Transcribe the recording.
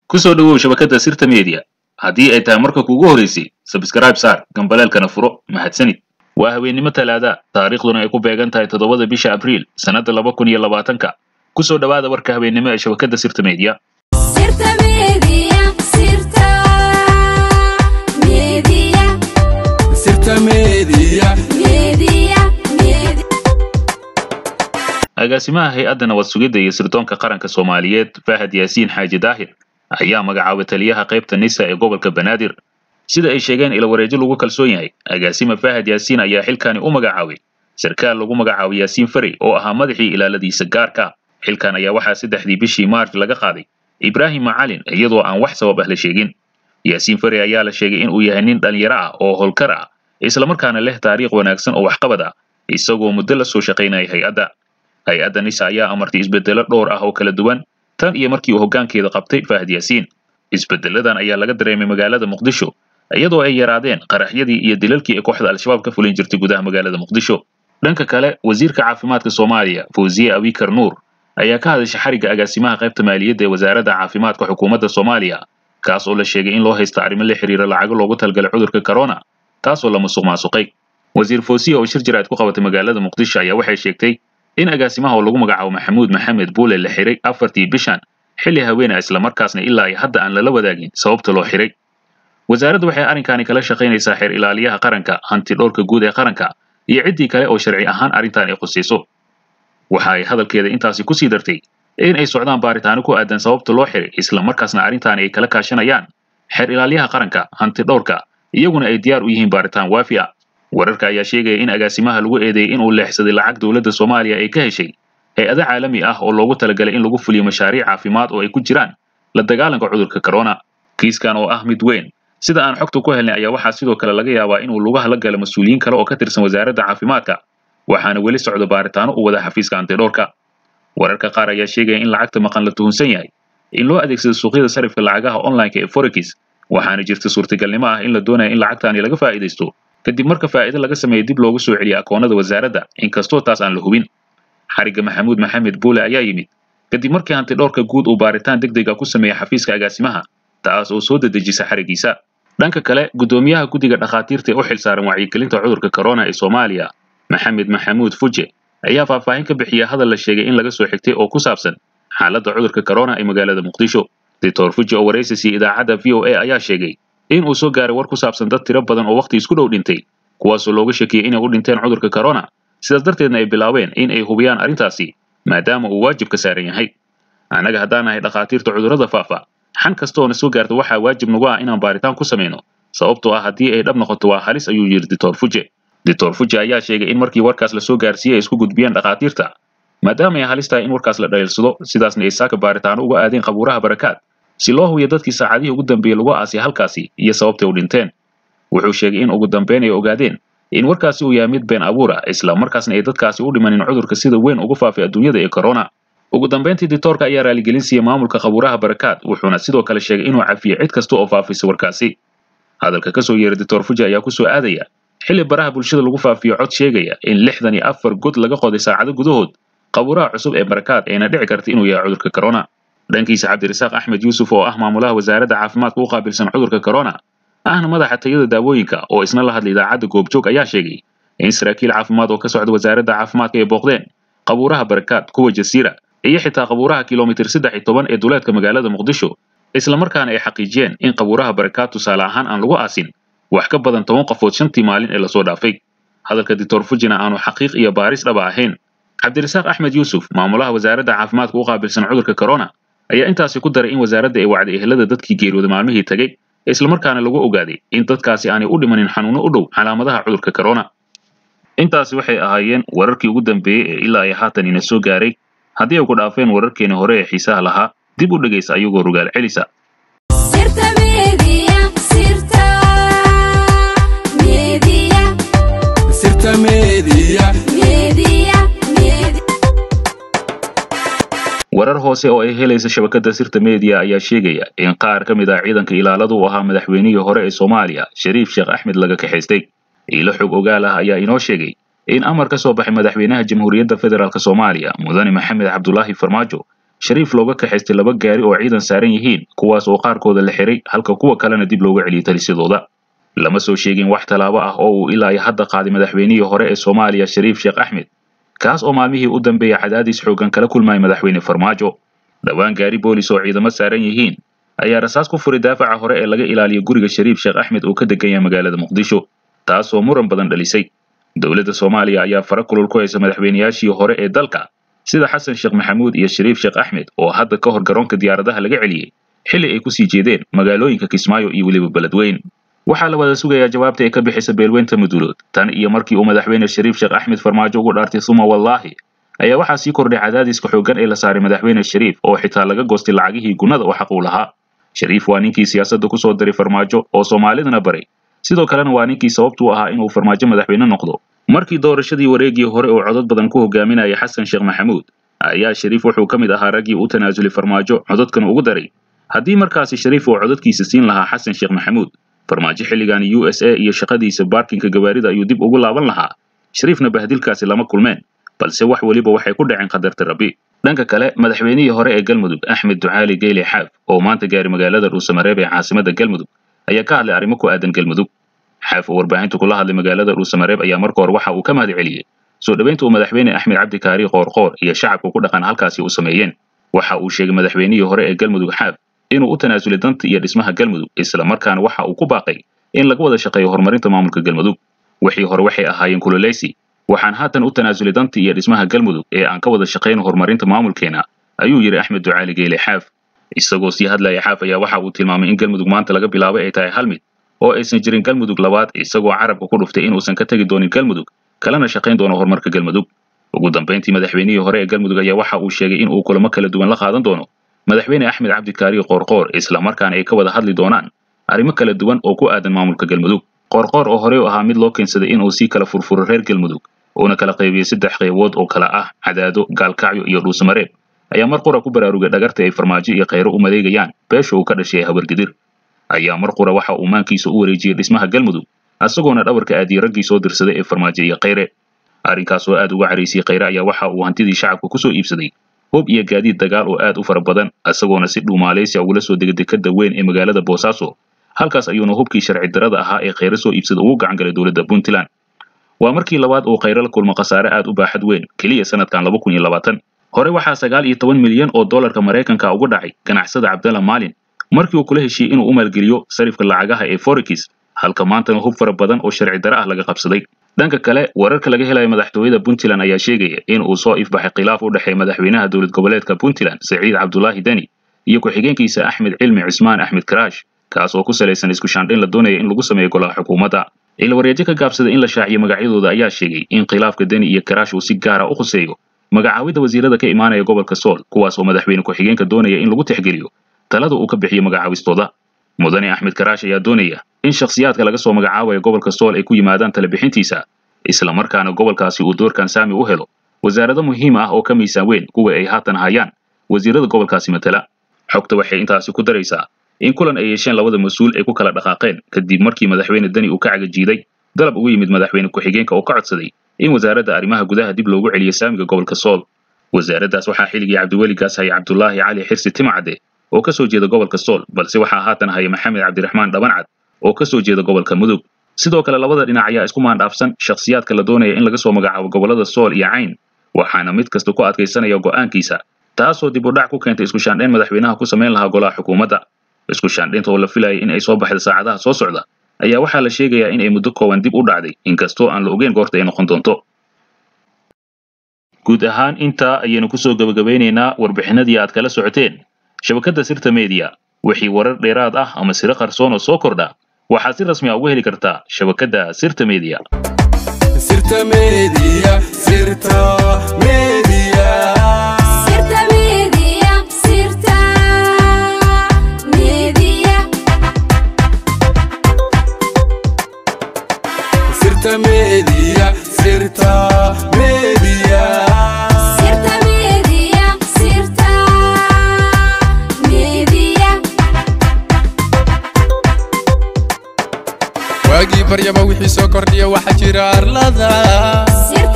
ku soo dhowow shabakadda sirta media haddii ay tahay marka kuugu horeysay sabskrayb saar gambaleelkana furo mahadsanid waa habeennimo talaada taariikhduna ay ku beegan tahay toddobada bisha abriil sannadda laba kun iyo labaatanka ku soo dhowaada warka habeennimo ee shabakadda sirta media Sirta Media, Sirta Media, Sirta Media. Media, Media. agaasimaha hay-adda nabad sugidda iyo sirdoonka qaranka soomaaliyeed fahad yaasiin xaaji daahir ayaa magacaabay taliyaha qaybta nisa ee gobolka banaadir sida ay sheegeen ila wareejo lagu kalsoon yahay agaasima fahad yaasiin ayaa xilkani u magacaabay sarkaal lagu magacaabay yaasiin farey oo ahaa madaxii ilaaladiisa gaarka xilkan ayaa waxaa saddexdii bishii maarch laga qaaday ibraahim macalin iyadoo aan wax sabab ah la sheegin yaasiin farey ayaa la sheegay inuu yahay nin dhalinyaro ah oo howlkar ah islamarkaana leh taariikh wanaagsan oo waxqabad ah isagoo muddo la soo shaqaynaya hay-adda hay-adda nisa ayaa amartay isbeddelo dhowr ah oo kala duwan tan iyo markii uu hoggaankeeda qabtay fahad yaasiin isbeddeladan ayaa laga dareemay magaalada muqdisho iyadoo ay yaraadeen qaraxyadii iyo dilalkii ay kooxda al-shabaab ka fulin jirtay gudaha magaalada muqdisho dhanka kale wasiirka caafimaadka soomaaliya fawziye abikar nuur ayaa ka hadashay xarigga agaasimaha qaybta maaliyadda ee wasaaradda caafimaadka xukuumadda soomaaliya kaas oo la sheegay in loo haysta arrimo la xiriira lacago loogu talgalay cudurka corona taasoo la musuq maasuqay wasiir fawsiye oo shir jiraad ku qabatay magaalada muqdisho ayaa waxay sheegtay in agaasimaha oo lagu magacaabo maxamuud maxamed buule la xiray afartii bishan xilli haweena islamarkaasna ilaa ay hadda aan lala wadaagin sababta loo xiray wasaaraddu waxay arrinkani kala shaqaynaysaa xeer ilaaliyaha qaranka hanti dhowrka guud ee qaranka iyo ciddii kale oo sharci ahaan arrintan ay khusayso waxa ay hadalkeeda intaasi ku sii dartay in ay socdaan baaritaano ku aadan sababta loo xiray islamarkaasna arrintaani ay kala kaashanayaan xeer ilaaliyaha qaranka hanti dhowrka iyaguna ay diyaar u yihiin baaritaan waafi ah wararka ayaa sheegaya in agaasimaha lagu eedeeyey inuu leexsaday lacag dowladda soomaaliya ay ka heshay hay-ado caalami ah oo loogu talagalay in lagu fuliyo mashaariic caafimaad oo ay ku jiraan la dagaalanka cudurka corona kiiskan oo ah mid weyn sida aan xogta ku helnay ayaa waxaa sidoo kale laga yaabaa inuu lugaha la galo mas-uuliyiin kale oo ka tirsan wasaaradda caafimaadka waxaana weli socdo baaritaano u wada xafiiska antidhowrka wararka qaar ayaa sheegaya in lacagta maqan la tuhunsan yahay in loo adeegsado suuqyada sarifka lacagaha online-ka ee forex waxaana jirta suurtagalnimo ah in la doonaya in lacagtaani laga faa'iidaysto kadib marka faa'iido laga sameeyo dib loogu soo celiyo akoonnada wasaaradda inkastoo taas aan la hubin xarigga maxamuud maxamed buule ayaa yimid kadib markii hantidhowrka guud uu baaritaan deg dega ku sameeyey xafiiska agaasimaha taas oo soo dedejisa xariggiisa dhanka kale guddoomiyaha guddiga dhakhaatiirta ee u xilsaaran wacyigelinta cudurka corona ee soomaaliya maxamed maxamuud fuje ayaa faahfaahin ka bixiya hadal la sheegay in laga soo xigtay oo ku saabsan xaaladda cudurka corona ee magaalada muqdisho doctor fuje oo waraysiisii idaacadda v o a ayaa sheegay in uu soo gaaray war ku saabsan dad tiro badan oo wakhti isku dhow dhintay kuwaasoo looga shakiyey inay u dhinteen cudurka corona sidaas darteedna ay bilaabeen in ay hubiyaan arrintaasi maadaama uu waajibka saaran yahay annaga haddaan nahay dhakhaatiirta cudurrada faafa xan kasta oo na soo gaarta waxaa waajib nagu ah inaan baaritaan ku samayno sababtoo ah haddii ay dhab noqoto waa halis ayuu yidhi doctor fuje doctor fuje ayaa sheegay in markii warkaas la soo gaarsiiyey ay isku gudbiyeen dhakhaatiirta maadaama ay halis tahay in warkaas la dhaliilsado sidaasna ay saaka baaritaano uga aadeen qabuuraha barakaad si loo hubiyo dadkii saacadihii ugu dambeeyey lagu aasay halkaasi iyo sababtay u dhinteen wuxuu sheegay in ugu dambeyn ay ogaadeen in warkaasi uu yahay mid been abuur ah isla markaasna ay dadkaasi u dhimanin cudurka sida weyn ugu faafay adduunyada ee corona ugu dambeyntii dictoorka ayaa raaligelin siiyey maamulka qabuuraha barakaad wuxuuna sidoo kale sheegay inuu cafiyey cid kasta oo faafisay warkaasi hadalka ka soo yeeray doctor fuji ayaa ku soo aadaya xilli baraha bulshada lagu faafiyo cod sheegaya in lixdan iyo afar god laga qoday saacado gudahood qabuuraha cusub ee barakaad ayna dhici karta inuu yahay cudurka corona dhankiisa cabdirasaaq axmed yuusuf oo ah maamulaha wasaaradda caafimaadka u qaabilsan cudurka corona ahna madaxa tayada daawooyinka oo isna la hadlay idaacadda goobjoog ayaa sheegay in saraakiil caafimaad oo ka socda wasaaradda caafimaadka ay booqdeen qabuuraha barakaad kuwa jasiira iyo xitaa qabuuraha kilomitir saddex iyo toban ee duleedka magaalada muqdisho islamarkaana ay xaqiijiyeen in qabuuraha barakaad tusaale ahaan aan lagu aasin wax ka badan toban qofood shantii maalin ee lasoo dhaafay hadalka doctor fujina aanu xaqiiq iyo baaris dhaba ahayn cabdirasaaq axmed yuusuf maamulaha wasaaradda caafimaadka u qaabilsan cudurka corona ayaa intaasi ku daray in wasaaradda ay wacday ehelada dadkii geeriyooda maalmihii tegey islamarkaana lagu ogaaday in dadkaasi aanay u dhimanin xanuuno u dhow calaamadaha cudurka corona intaasi waxay ahaayeen wararkii ugu dambeeyey ee ilaa ay haatan ina soo gaaray haddii ay ku dhaafeen wararkeeni hore ee xiisaha lahaa dib u dhegaysa ayagoo rogaal celisa Sirta Media, Sirta Media, Sirta Media. Media, Media. warar hoose oo ay helaysa shabakadda sirta media ayaa sheegaya in qaar ka mid ah ciidanka ilaaladu u ahaa madaxweynihii hore ee soomaaliya shariif sheekh axmed laga kaxaystay iilo xog ogaal ah ayaa inoo sheegay in amar ka soo baxay madaxweynaha jamhuuriyadda federaalk soomaaliya mudane maxamed cabdulaahi farmaajo shariif looga kaxaystay laba gaari oo ciidan saaran yihiin kuwaas oo qaarkooda la xiray halka kuwa kalena dib looga celiyey talisyadooda lama soo sheegin wax tallaabo ah oo uu ilaa iyo hadda qaaday madaxweynihii hore ee soomaaliya shariif sheekh axmed kaas oo maalmihii u dambeeyey cadaadis xooggan kala kulmayay madaxweyne farmaajo dhowaan gaari boolis oo ciidamo saaran yihiin ayaa rasaas ku furay daafaca hore ee laga ilaaliyo guriga shariif sheekh axmed uu ka degan yahay magaalada muqdisho taasoo muran badan dhalisay dowladda soomaaliya ayaa fara kulul ku haysa madaxweynayaashii hore ee dalka sida xasan sheekh maxamuud iyo shariif sheekh axmed oo hadda ka hor garoonka diyaaradaha laga celiyey xilli ay kusii jeedeen magaalooyinka kismaayo iyo weliba beledweyn waxaa la wada sugayaa jawaabta ay ka bixisa beelweynta mudulood tan iyo markii uu madaxweyne shariif sheekh axmed farmaajo ugu dhaartay suma wallaahi ayaa waxaa sii kordhay cadaadiska xooggan ee la saaray madaxweyne shariif oo xitaa laga goostay lacagihii gunnada oo xaq uu lahaa shariif waa ninkii siyaasadda ku soo diray farmaajo oo soomaalidana baray sidoo kalena waa ninkii sababtuu ahaa inuu farmaajo madaxweyne noqdo markii doorashadii wareegii hore uu codod badan ku hogaaminayay xasan sheekh maxamuud ayaa shariif wuxuu ka mid ahaa raggii u tanaasulay farmaajo cododkan ugu daray haddii markaasi shariif uu cododkiisa siin lahaa xasan sheekh maxamuud farmaajo xilligan u s a iyo shaqadiisa baarkinka gawaarida ayuu dib ugu laaban lahaa shariifna bahdilkaasi lama kulmeen balse wax weliba waxay ku dhaceen qadarta rabbi dhanka kale madaxweynihii hore ee galmudug axmed ducaali geyle xaaf oo maanta gaari magaalada dhuusamareeb ee caasimadda galmudug ayaa ka hadlay arrimo ku aadan galmudug xaaf oo warbaahinta kula hadlay magaalada dhuusamareeb ayaa marka hore waxa uu ka mahad celiyey soo dhoweynta uu madaxweyne axmed cabdi kaari qoorqoor iyo shacabka ku dhaqan halkaasi u sameeyeen waxa uu sheegay madaxweynihii hore ee galmudug xaaf inuu u tanaasulay danta iyo dhismaha galmudug isla markaana waxa uu ku baaqay in laga wada shaqeeyo horumarinta maamulka galmudug wixii hore waxay ahaayeen kuloleysi waxaan haatan u tanaasulay danta iyo dhismaha galmudug ee aan ka wada shaqayno horumarinta maamulkeena ayuu yidhi axmed ducaali geyle xaaf isagoo sii hadlaya xaaf ayaa waxa uu tilmaamay in galmudug maanta laga bilaabay ay tahay hal mid oo aysan jirin galmudug labaad isagoo carabka ku dhuftay inuusan ka tegi doonin galmudug kalena shaqayn doono horumarka galmudug ugu dambayntii madaxweynihii hore ee galmudug ayaa waxa uu sheegay in uu kulamo kala duwan la qaadan doono madaxweyne axmed cabdikaari qoorqoor isla markaana ay ka wada hadli doonaan arrimo kala duwan oo ku aadan maamulka galmudug qoorqoor oo horey u ahaa mid loo keensaday inuu sii kala furfuro reer galmudug uuna kala qaybiyey saddex qaybood oo kala ah cadaado gaalkacyo iyo dhuusamareeb ayaa mar qura ku baraarugay dhagarta ay farmaajo iyo khayro u madeegayaan beesha uu ka dhashay habargidir ayaa mar qura waxa uu maankiisa u wareejiyey dhismaha galmudug isagoona dhabarka aadiyey raggii soo dirsaday ee farmaajo iyo khayre arrinkaas oo aad uga caraysiyey khayre ayaa waxa uu hantidii shacabka ku soo iibsaday hub iyo gaadiid dagaal oo aad u fara badan isagoona si dhuumaalaysia ugula soo degay dekadda weyn ee magaalada boosaaso halkaas ayuuna hubkii sharci darada ahaa ee khayre soo iibsada ugu gacan galay dowladda puntland waa markii labaad uu khayre la kulmo khasaare aad u baaxad weyn keliya sanadkan laba kun iyo labaatan hore waxaa sagaal iyo toban milyan oo dollarka maraykanka uga dhacay ganacsada cabdalla maalin markii uu kula heshiiyey inuu u maalgeliyo sarifka lacagaha ee forex halka maantana hub fara badan oo sharci dare ah laga qabsaday dhanka kale wararka laga helayo madaxtooyada puntland ayaa sheegaya in uu soo ifbaxay khilaaf u dhexeeya madaxweynaha dowlad goboleedka puntland saciid cabdulaahi deni iyo ku-xigeenkiisa axmed cilmi cismaan axmed karaash kaas oo ku salaysan isku shaandhayn la doonaya in lagu sameeyo golaha xukuumadda ciilwareejo ka gaabsaday in la shaaciyo magacyadooda ayaa sheegay in khilaafka deni iyo karaash uu si gaara u khuseeyo magacaawidda wasiirada ka imaanaya gobolka sool kuwaas oo madaxweyne ku-xigeenka doonaya in lagu tixgeliyo talada uu ka bixiyo magacaawistooda mudane axmed karaash ayaa doonaya in shakhsiyaadka laga soo magacaabayo gobolka sool ay ku yimaadaan talebixintiisa isla markaana gobolkaasi uu doorkan saami u helo wasaarado muhiim ah oo ka miisaan weyn kuwa ay haatan hayaan wasiirada gobolkaasi matala xogta waxay intaasi ku daraysaa in kulan ay yeesheen labada mas-uul ay ku kala dhaqaaqeen kadib markii madaxweyne deni uu ka cagajiiday dalab ugu yimid madaxweyne ku-xigeenka oo ka codsaday in wasaaradda arrimaha gudaha dib loogu celiyo saamiga gobolka sool wasaaraddaas waxaa xilligii cabdiweli gaas haya cabdulaahi cali xirsi timacade oo ka soo jeeda gobolka sool balse waxaa haatan haya maxamed cabdiraxmaan dhabancad oo ka soo jeeda gobolka mudug sidoo kale labada dhinac ayaa isku maandhaafsan shakhsiyaadka la doonaya in laga soo magacaabo gobollada sool iyo cayn waxaana mid kasta ku adkaysanaya go'aankiisa taasoo dib u dhac ku keentay isku shaandhayn madaxweynaha ku samayn lahaa golaha xukuumadda isku shaandhaynta oo la filayay in ay soo baxda saacadaha soo socda ayaa waxaa la sheegayaa in ay muddo kooban dib u dhacday inkastoo aan la ogeyn goorta ay noqon doonto guud ahaan intaa ayaynu kusoo gebagabeynaynaa warbixinadii aad kala socoteen shabakadda sirta media wixii warar dheeraad ah ama siro qarsoon oo soo kordha waxaad si rasmi a uga heli kartaa shabakadda sirta media sirta media sirta media Sirta Media, Sirta Media, sirta media sirta media Sirta Media, Sirta Media. waagii baryaba wixii soo kordhiya waxaa jira arlada Sirta